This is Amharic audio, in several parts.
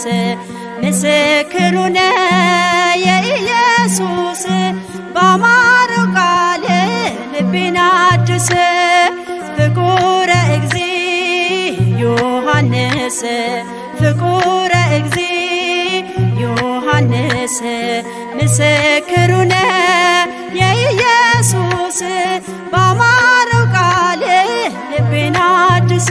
ዮሐንስ ምስክሩ ነህ የኢየሱስ በአማረው ቃል ልቤን አድስ ፍቁረ እግዚ ዮሐንስ ፍቁረ እግዚ ዮሐንስ ምስክሩ ነህ የኢየሱስ በአማረው ቃል ልቤን አድስ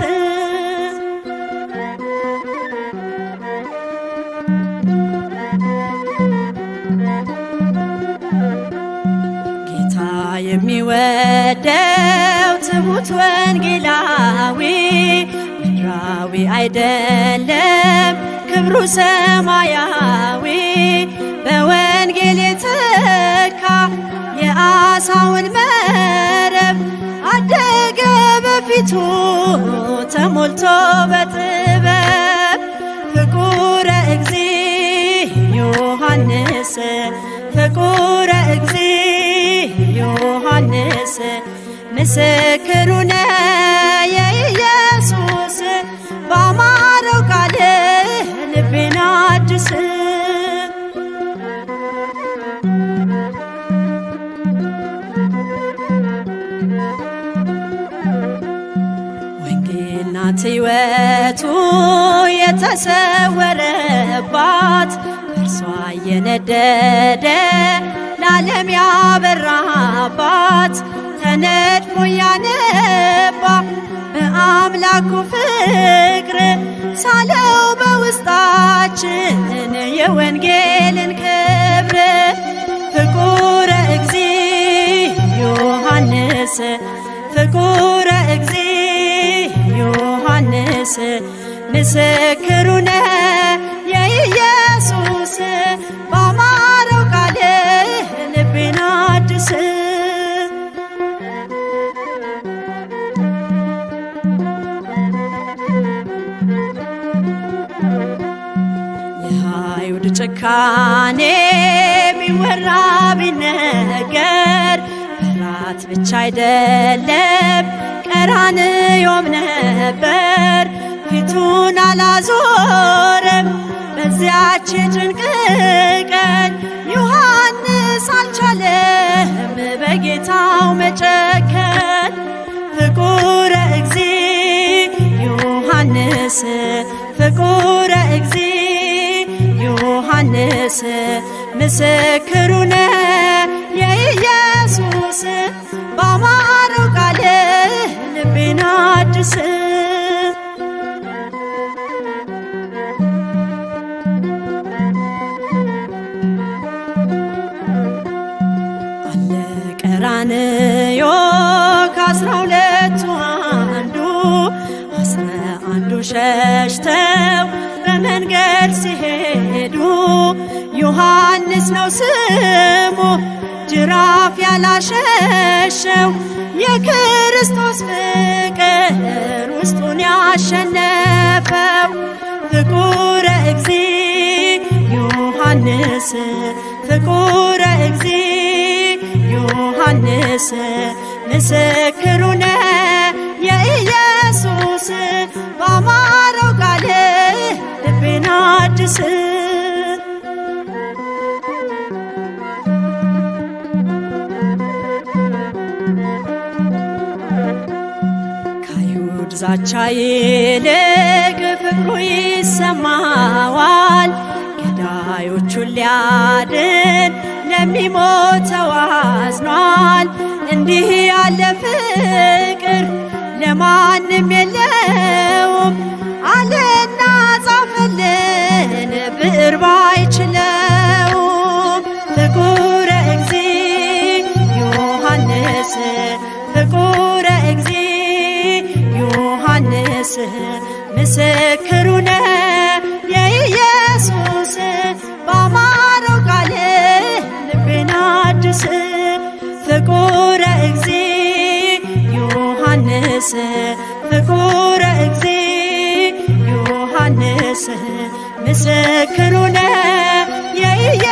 ጌታ የሚወደው ትሁት ወንጌላዊ ምድራዊ አይደለም ክብሩ ሰማያዊ በወንጌል የተካ የአሳውን መረብ አደገ በፊቱ ተሞልቶ በጥበብ ፍቁረ እግዚ ዮሐንስ ፍቁረ እግዚ ዮሐንስ ምስክሩ ነህ የኢየሱስ በአማረው ቃል ልቤን አድስ ወንጌል ናት ሕይወቱ የተሰወረባት እርሷ እየነደደ ለዓለም ያበራባት ተነድፎ ያነባ በአምላኩ ፍቅር ሳለው በውስጣችን የወንጌልን ክብር ፍቁረ እግዚ ዮሐንስ ፍቁረ እግዚ ዮሐንስ ምስክሩ ነህ የኢየሱስ በአማረው ቃል ልቤን አድስ የአይሁድ ጭካኔ ቢወራ ቢነገር ፍርሃት ብቻ አይደለም ቀራንዮም ነበር ፊቱን አላዞረም በዚያች ጭንቅ ቀን ዮሐንስ አልቻለም በጌታው መጨከን ፍቁረ እግዚ ዮሐንስ ፍቁረ እግዚ ዮሐንስ ምስክሩ ነህ የኢየሱስ በአማረው ቃል ልቤን አድስ አለ ቀራንዮ ከአስራ ሁለቱ አንዱ አስራ አንዱ ሸሽተው በመንገድ ሲሄዱ ዮሐንስ ነው ስሙ ጅራፍ ያላሸሸው የክርስቶስ ፍቅር ውስጡን ያሸነፈው ፍቁረ እግዚ ዮሐንስ ፍቁረ እግዚ ዮሐንስ ምስክሩ ነህ የኢየሱስ በአማረው ቃል ልቤን አድስ ከአይሁድ ዛቻ ይልቅ ፍቅሩ ይሰማዋል ገዳዮቹን ሊያድን ለሚሞተው አዝኗል። እንዲህ ያለ ፍቅር ለማንም የለውም አለና ጻፈልን ብዕር ባይችለውም ፍቁረ እግዚ ዮሐንስ ፍቁረ እግዚ ዮሐንስ ምስክሩ ነህ የኢየሱስ በአማረው ቃል ልቤን አድስ ፍቁረ እግዚ ዮሐንስ ፍቁረ እግዚ ዮሐንስ ምስክሩ ነህ የኢየ